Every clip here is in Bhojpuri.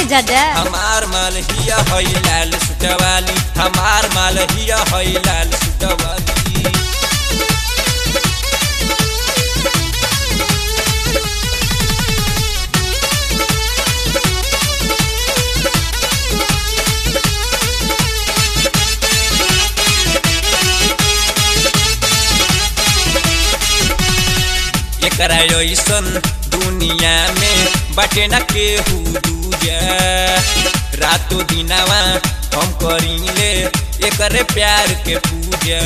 दादा हमार माल हिया हई लाल सुटवाली हमार माल हिया हई लाल सुटवाली एकरा ऐसन दुनिया में बाटे न केहू दूजा रातो दिनावा हम करीले एकरे प्यार के पूजा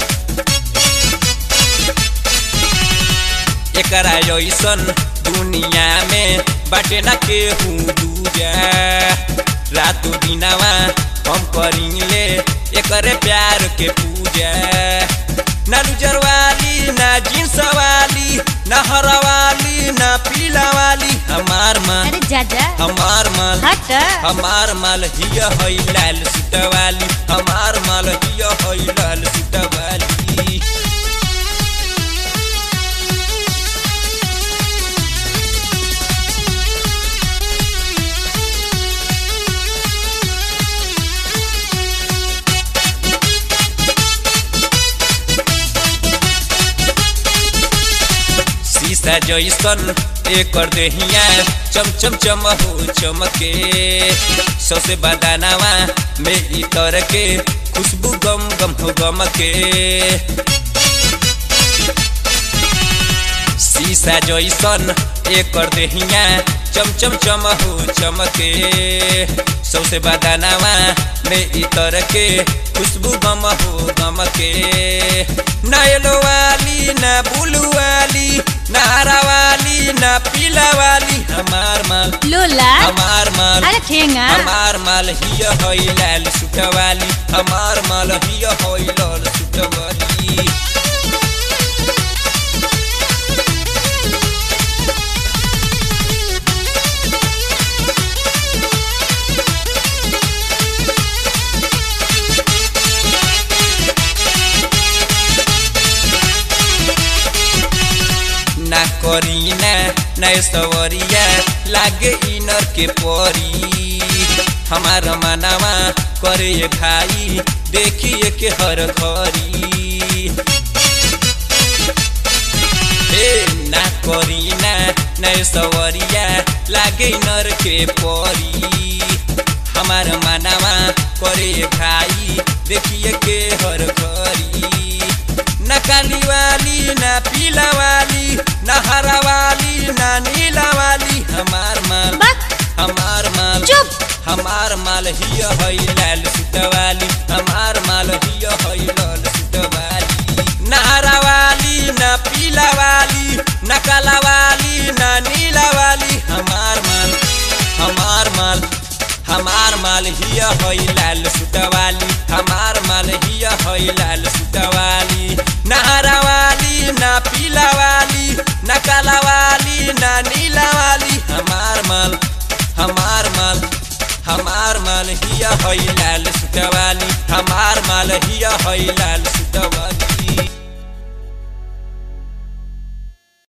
एकरा ऐसन दुनिया में बाटे न केहू दूजा रातो दिनावा हम करीले एकरे प्यार के पूजा ना लुजर वाली ना जींस वाली ना हरा वाली ना पीला वाली हमार माल अरे दादा हमार माल हट हमार माल हिया हई लाल सुटवाली हमार माल हिया हई लाल सुटवाली शीशा जैसन एकर देहिया चम चम चम हो चमके सौसे बदानावा में इतर के खुशबू गम गम हो गम के शीशा जैसन एकर देहिया चम चम चम हो चमके सौसे बदानावा में इतर के खुशबू गम हो गम के ना येलो वाली ना ब्लू वाली ना हरा वाली ना पीला वाली हमार माल लोला हमार माल अरे ठेंगा हमार माल हिया हई लाल सुटवाली हमार माल हिया हई लाल सुटवाली ना करीना ना सवरिया लागे इनर के परी हमार मनावा करे ये भाई देखिए के हर घरी ए ना करीना ना सवरिया लागे इनर के परी हमार मनावा करे ये भाई देखिए के हर घरी ना काली वाली ना पीला वाली ना हरा वाली ना नीला वाली हमार माल बस हमार माल चुप हमार माल हिया हई लाल सुटवाली हमार माल हिया हई लाल सुटवाली ना हरा वाली ना पीला वाली ना काला वाली ना नीला वाली हमार माल हमार माल हमार माल हिया हई लाल सुटवाली हमार माल हिया हई लाल सुटवाली ना हरा वाली ना पीला वाली ना काला वाली ना नीला वाली हमार माल हमार माल हमार माल हिया हई लाल सुटवाली हमार माल हिया हई लाल सुटवाली